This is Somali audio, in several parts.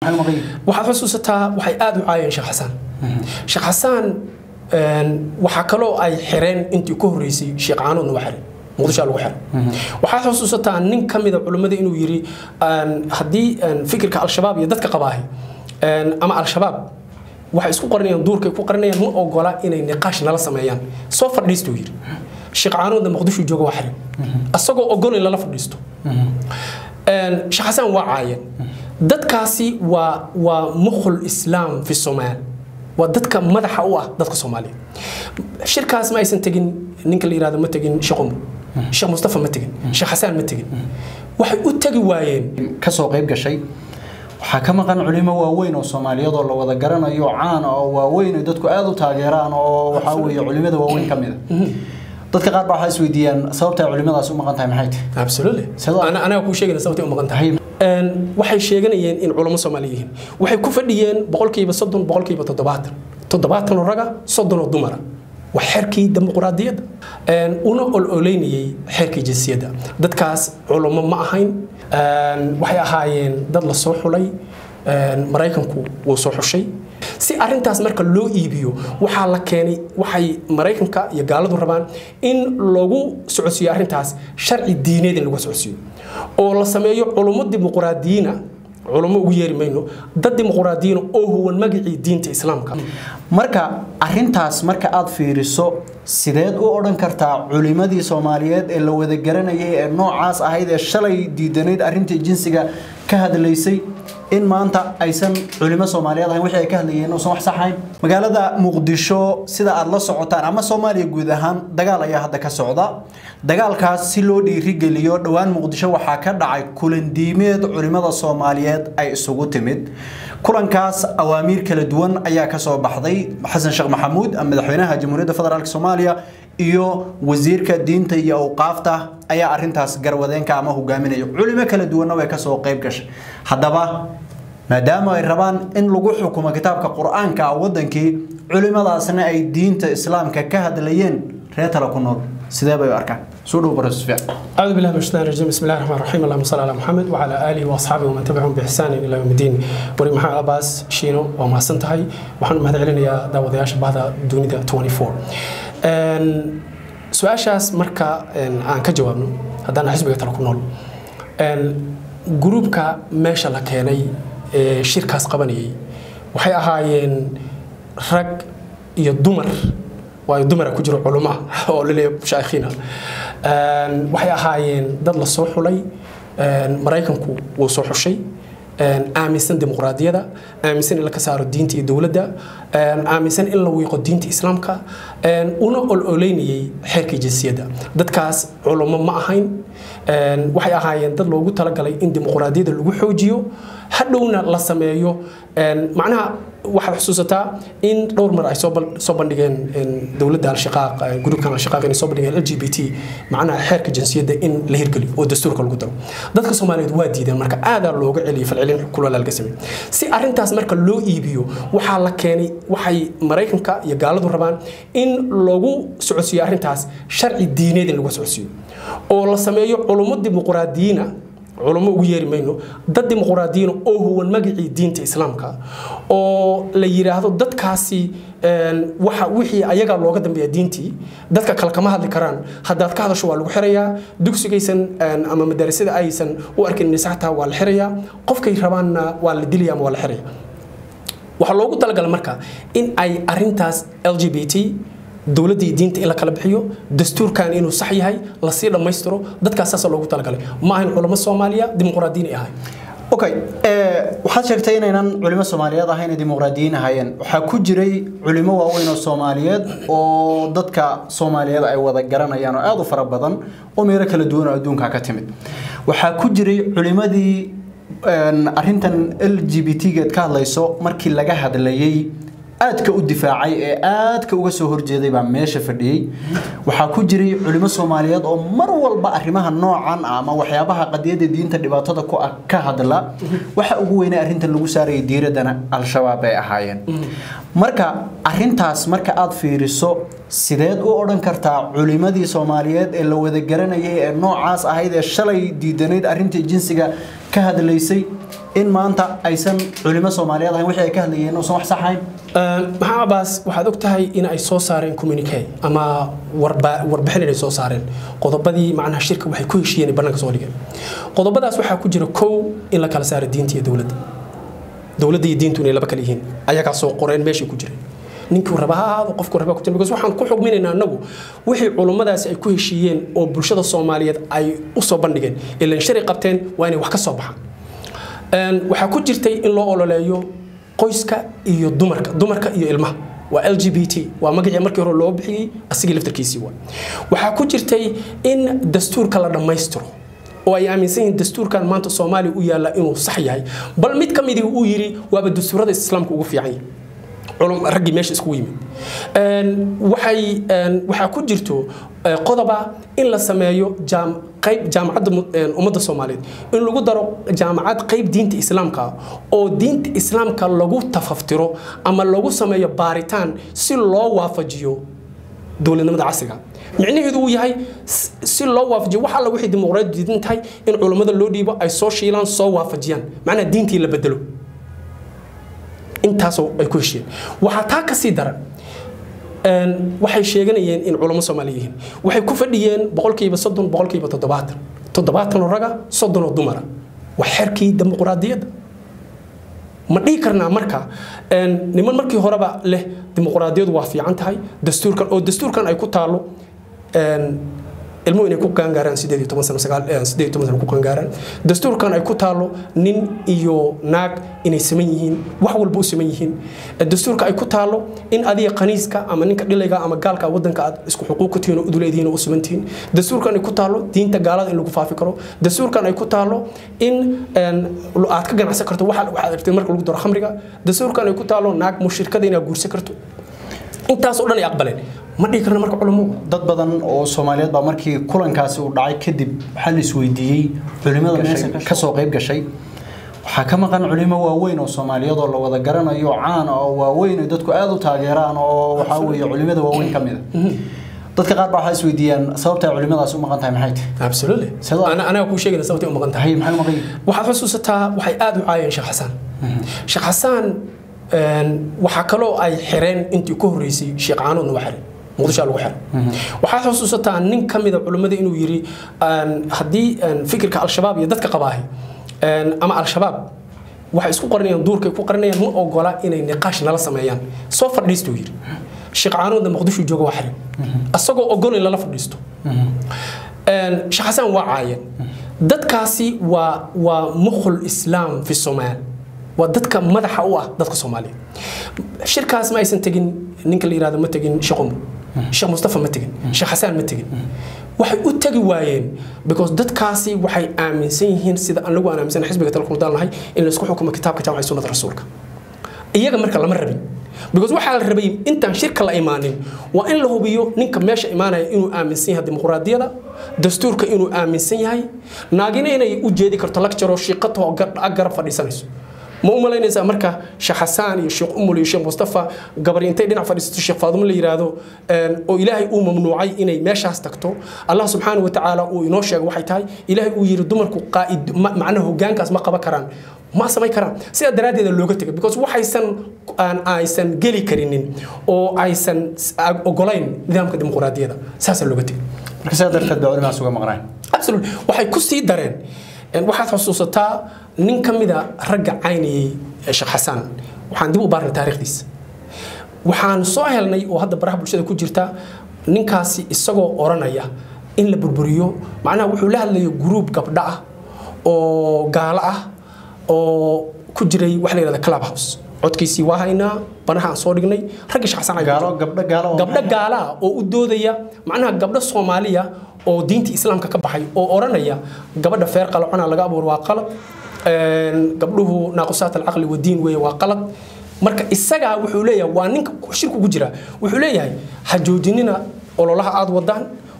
waxaad xusuusataa waxay aada u caayeen sheekh xasaan sheekh xasaan waxaa kaloo ay xireen intii ka horreysay sheekh caanoodna waa xiray muqdisho lagu xiray waxaad xusuusataa nin ka mida culimmada inuu yidhi haddii fikirka al-shabaab iyo dadka qabaahi ama al-shabaab waxay isku qarinayaan duurkay ku qarinayaan ma ogola inay niqaash nala sameeyaan soo fadhiistuu yidhi sheekh caanoodna muqdisho jooga waa xiray asagoo ogol in lala fadhiisto sheekh xasaan waa caayeen dadkaasi waa waa mukhul islaam fi somaal waa dadka madaxa u ah dadka soomaaliya shirkaas ma aysan tegin ninka la yirahdo ma tegin sheekh umar sheekh mustafa ma tegin sheekh xasaan ma tegin waxay u tegi waayeen kasoo qayb gashay waxaa ka maqan culimo waaweyn oo soomaaliyeed oo la wada garanayo caan oo waaweyn oo dadku aada u taageeraan oo waxaa weeye culimada waaweyn ka mid a dadka qaar baa waxaa isweydiiyaan sababta ay culimadaasi u maqan tahay maxay tahay absolutely anaga kuu sheegayna sababtay u maqan tahay waxay sheeganayeen in culamo soomaali yihiin waxay ku fadhiyeen boqolkiiba soddon boqolkiiba toddobaatan toddobaatan oo raga soddon oo dumara waa xeerkii dimuqraadiyadda una ololeynayay xeerkii jinsiyadda dadkaas culamo ma ahayn waxay ahaayeen dad la soo xulay maraykanku wuu soo xushay si arintaas marka loo iibiyo waxaa la keenay waxay maraykanka iyo gaaladu rabaan in lagu socodsiiyo arintaas sharci diineed in lagu socodsiiyo oo la sameeyo culummo dimuqraadiyiina culummo ugu yeeri mayno dad dimuqraadiyiina oo huwan magacii diinta islaamka marka arintaas marka aad fiiriso sideed u odhan kartaa culimadii soomaaliyeed ee la wada garanayay ee noocaas ahayd ee shalay diidanayd arintii jinsiga ka hadlaysay in maanta aysan culimo soomaaliyeed ahayn wixii ay ka hadlayeen uusan wax sax ahayn magaalada muqdisho sida aad la socotaan ama soomaaliya guud ahaan dagaal ayaa hadda ka socda dagaalkaas si loo dhiirigeliyo dhowaan muqdisho waxaa ka dhacay kulandiimeed culimada soomaaliyeed ay isugu timid kulankaas awaamiir kala duwan ayaa kasoo baxday xasan sheekh maxamuud madaxweynaha jamhuuriyadda federaalk soomaaliya iyo wasiirka diinta iyo awqaafta ayaa arintaas garwadeenka ama hogaaminaya culimo kala duwanna way kasoo qayb gashay haddaba maadaama ay rabaan in lagu xukumo kitaabka qur-aanka ah wadankii culimadaasna ay diinta islaamka ka hadlayeen reer tala ku nool sidee bay u arkaan soo dhow bara sufyaan أعوذ بالله من الشيطان الرجيم بسم الله الرحمن الرحيم اللهم صل على محمد وعلى آله وأصحابه ومن تبعهم بإحسان إلى يوم الدين وري محمد عباس شينو وما سنتهي وحن مهد علينا داود ياش بعد دونيدا 24 أن سؤاشاس مركا أن aan ka jawaabno haddaan xisbiga tala ku nool gruubka meesha la keenay ee shirkaas qabanayay waxay ahaayeen rag iyo dumar waayo dumara ku jiro culuma oo laleeyahay mushaayikhiina waxay ahaayeen dad la soo xulay maraykanku wuu soo xushay aaminsan dimuqraadiyada aaminsan in la ka saaro diinta iyo dowladda aaminsan in la wiiqo diinta islaamka una ololeynayay xeerkii jinsiyadda dadkaas culummo ma ahayn waxay ahaayeen dad loogu talagalay in dimuqraadiyadda lagu xoojiyo hadhowna la sameeyo macnaha waxaad xusuusataa in dhowr mar ay soo bandhigeen dowladda al-shaqaaq gruubkan al-shaqaaq inay soo bandhigeen l g b t macnaha xeerka jinsiyadda in la hirgeliyo oo dastuurka lagu daro dadka soomaaliyeed waa diideen marka aadaa looga celiyay falcelin kulala laga sameeyey si arintaas marka loo iibiyo waxaa la keenay waxay maraykanka iyo gaaladu rabaan in lagu socodsiiyo arintaas sharci diineed in lagu socodsiiyo oo la sameeyo culummo dimuqraadiyiina culummo ugu yeeri mayno dad dimuqraadiyiin oo huwan magacii diinta islaamka oo la yiraahdo dadkaasi waxa wixii ayaga looga dambeeya diintii dadka kale kama hadli karaan haddaad ka hadasho waa lagu xirayaa dugsigaysan ama madarasada aysan u arkin nisaxtaa waa la xirayaa qofkay rabaanna waa la dilaya ama waa la xiraya waxaa loogu talagalay marka in ay arintaas l g b t dowladdii diinta in la kala bixiyo dastuurkan inuu sax yahay lasii dhammaystiro dadkaas saasa loogu talagalay ma ahayn culamo soomaaliya dimuqraadiyin ay ahay okay waxaad sheegtay inaynan culimo soomaaliyeed ahayn ee dimuqraadiyiin ahaayeen waxaa ku jiray culimo waaweyn oo soomaaliyeed oo dadka soomaaliyeed ay wada garanayaan oo aada u fara badan oo meelo kala duwan oo adduunka ka timid waxaa ku jiray culimadii arintan l g b t-geed ka hadlayso markii laga hadlayay aadka u difaacay ee aadka uga soo horjeeday baa meesha fadhiyey waxaa ku jiray culimo soomaaliyeed oo mar walba arrimaha noocan ama waxyaabaha qadiyada diinta dhibaatada ku ah ka hadla waxa ugu weynaa arrintan lagu saarayay diiradana al-shabaab ay ahaayeen marka arintaas marka aad fiiriso sideed u odhan kartaa culimadii soomaaliyeed ee la wada garanayay ee noocaas ahayd ee shalay diidanayd arrintii jinsiga ka hadlaysay in maanta aysan culimo soomaaliyeed ahayn wixii ay ka hadlayeen uusan wax sax ahayn maxaa abaas waxaad og tahay in ay soo saareen communique ama warbixin inay soo saareen qodobadii macnaha shirka waxay ku heshiiyeen bannaanka soo dhigeen qodobadaas waxaa ku jira kow in la kala saaro diinta iyo dowladda dowladda iyo diintu inay laba kala yihiin ayagaa soo qoreen meeshay ku jireen ninkii raba ha ahaado qofku raba ku jira because waxaan ku xugminaynaa annagu wixii culummadaasi ay ku heshiiyeen oo bulshada soomaaliyeed ay u soo bandhigeen ilan shari qabteen waa inay wax ka soo baxaan waxaa ku jirtay in loo ololeeyo qoyska iyo dumarka dumarka iyo ilmaha waa l g b t waa magacii markii hore loo bixiyey asigii laftarkiisii waa waxaa ku jirtay in dastuurka la dhammaystiro oo ay aaminsan yihiin dastuurkan maanta soomaaliya u yaalla inuu sax yahay bal mid ka midii uu yidhi waaba dastuurada islaamka ugu fiican yahay raggii meesha iskugu yimid waxay waxaa ku jirto qodoba in la sameeyo qayb jaamacadda ummadda soomaaliyeed in lagu daro jaamacad qayb diinta islaamka oo diinta islaamka lagu tafaftiro ama lagu sameeyo baaritaan si loo waafajiyo dowladnimada casriga micnaheedu uu yahay si loo waafajiyo wax alla wixii dimuqraadi diidan tahay in culammada loo dhiibo ay soo shiilaan soo waafajiyaan macnaha diintii la bedelo intaasoo ay ku heshiyeen waxaa taa ka sii daran waxay sheeganayeen in culamo soomaaliya yihiin waxay ku fadhiyeen boqolkiiba soddon boqolkiiba toddobaatan toddobaatan oo raga soddon oo dumara waa xerkii dimuqraadiyadda ma dhihi karnaa marka niman markii horeba leh dimuqraadiyadu waa fiican tahay dastuurkan oo dastuurkan ay ku taalo ilmuhu inay ku qaangaaraan sideed iyo toban sano sagaal sideed iyo toban sano ku qaangaaraan dastuurkan ay ku taalo nin iyo naag inay saman yihiin wax walba u saman yihiin dastuurka ay ku taalo in adiga qaniiska ama ninka dhilayga ama gaalka waddanka aad isku xuquuq ku tihiin oo uduleedihiin oo u saman tihiin dastuurkan ay ku taalo diinta gaalada in lagu faafi karo dastuurkan ay ku taalo in aad ka ganacsan karto waxa waxaad aragtay marka lagu daro khamriga dastuurkan ay ku taalo naag mushrikada inaad guursan karto intaas oo dhan ay aqbaleen ma dhihi karna marka culamo dad badan oo soomaaliyeed baa markii kulankaasi uu dhacay kadib waxaa la isweydiiyey culimada meesha ka soo qayb gashay waxaa ka maqan culimo waaweyn oo soomaaliyeed oo la wada garanayo caan oo waaweyn oo dadku aada u taageeraan oo waxaa weeye culimada waaweyn ka mid a dadka qaar baa waxaa isweydiiyaan sababta ay culimadaas u maqan tahay maxay tahay absolutely anaga kuu sheegayna sababtay u maqan tahay maxay u maqan waxaad xusuusataa waxay aada u caayeen sheekh xasaan sheekh xasaan waxaa kaloo ay xireen intii ku horreysay sheekh caanoodna waa xireen muqdisho lagu xiray waxaad xusuusataa nin ka mida culimmada inuu yidhi haddii fikirka al-shabaab iyo dadka qabaahi ama al-shabaab waxay isku qarinayaan duurkay ku qarinayaan ma ogola inay niqaash nala sameeyaan soo fadhiistuu yidhi sheekh caanoodna muqdisho jooga waa xiray asagoo ogol in lala fadhiisto sheekh xasaan waa caayeen dadkaasi waa waa mukhul islaam fi somaal waa dadka madaxa u ah dadka soomaaliya shirkaas ma aysan tegin ninka la yirahdo ma tegin sheekh umar sheekh mustafa ma tegin sheekh xasaan ma tegin waxay u tegi waayeen because dadkaasi waxay aaminsan yihiin sida anagu aan aaminsan xisbiga talku daalnahay in la isku xukumo kitaabka jaamacay sunnada rasuulka iyaga marka lama rabin because waxaa la rabay intaan shirka la imaanin waa in la hubiyo ninka meesha imaanaya inuu aaminsan yahay dimuqraadiyada dastuurka inuu aaminsan yahay naagina inay u jeedi karto lagjaroo shiiqatoo garab fadhiisanayso ma u malaynaysaa marka sheekh xasaan iyo sheekh umul iyo sheekh mustafa gabari intay dhinac fadhiisato sheekh faadumo la yiraahdo oo ilaahay uu mamnuucay inay meeshaas tagto allah subxaana wa tacaala uu inoo sheegay waxay tahay ilaahay uu yiri dumarku qaa'id macnaha hogaankaas ma qaban karaan ma samayn karaan sidaa daraaddeeda looga tegay because waxaysan aan aysan geli karinin oo aysan ogolayn nidaamka dimuqraadiyada saasaa looga tegay marka sidaa darteed baa culimahaas uga maqnaan absolutely waxay ku sii dareen waxaad xusuusataa nin ka mida ragga caynayay sheekh xasaan waxaan dib u baarnay taariikhdiisa waxaan soo helnay oo hadda baraha bulshada ku jirta ninkaasi isagoo oranaya in la burburiyo macnaha wuxuu la hadlayo gruub gabdho ah oo gaalo ah oo ku jiray wax la yidhahda club house codkiisii waa haynaa banaha aan soo dhignay ragga sheekh xasaan gaalo gabdho gaalo gabdho gaala ah oo u doodaya macnaha gabdho soomaaliya oo diinta islaamka ka baxay oo oranaya gabadha feer qalocona laga abuur waa qalad gabdhuhu naaqusaat alcaqli wadiin weeye waa qalad marka isagaa wuxuu leeyahay waa ninka shirku ku jira wuxuu leeyahay ha joojinina ololaha aad wadaan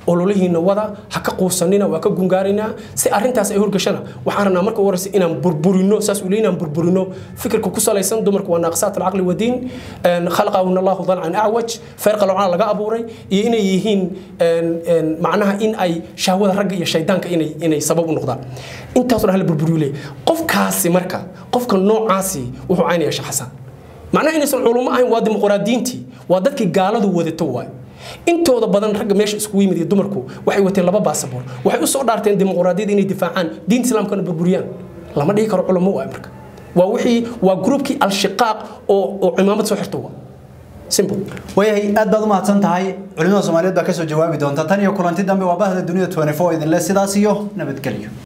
ololihiina wada ha ka quusanina waa ka gungaaraynaa si arrintaas ay horgashana waxaan rabnaa marka ugu horeysa inaan burburino saas uu leeyahay inaan burburino fikirka ku salaysan dumarku waa naaqisaat alcaqli wadiin khalaqahuna allahu dalcan acwaj feer qalocana laga abuuray iyo inay yihiin macnaha in ay shahwada ragga iyo shaydaanka inay inay sabab u noqdaan intaasoo dhan hala burburiyo leeyahay qofkaasi marka qofka noocaasi wuxuu caynaya shaxasan macnaha inaysan culumo ahayn waa dimuqraadiyiintii waa dadkii gaaladu wadato waayo intooda badan ragga meesha iskugu yimid iyo dumarku waxay wateen laba baasabor waxay u soo dhaarteen dimuqraadiyada inay difaacaan diinta islaamkana burburiyaan lama dhihi karo culamo waayo marka waa wixii waa gruubkii al-shiqaaq oo oo cimaamad soo xirto waa simple wayahay aad baad u mahadsan tahay culimada soomaaliyeed baa kasoo jawaabi doonta tan iyo kulanti dambe waa bahda dunida 24 idinle sidaas iyo nabadgelyo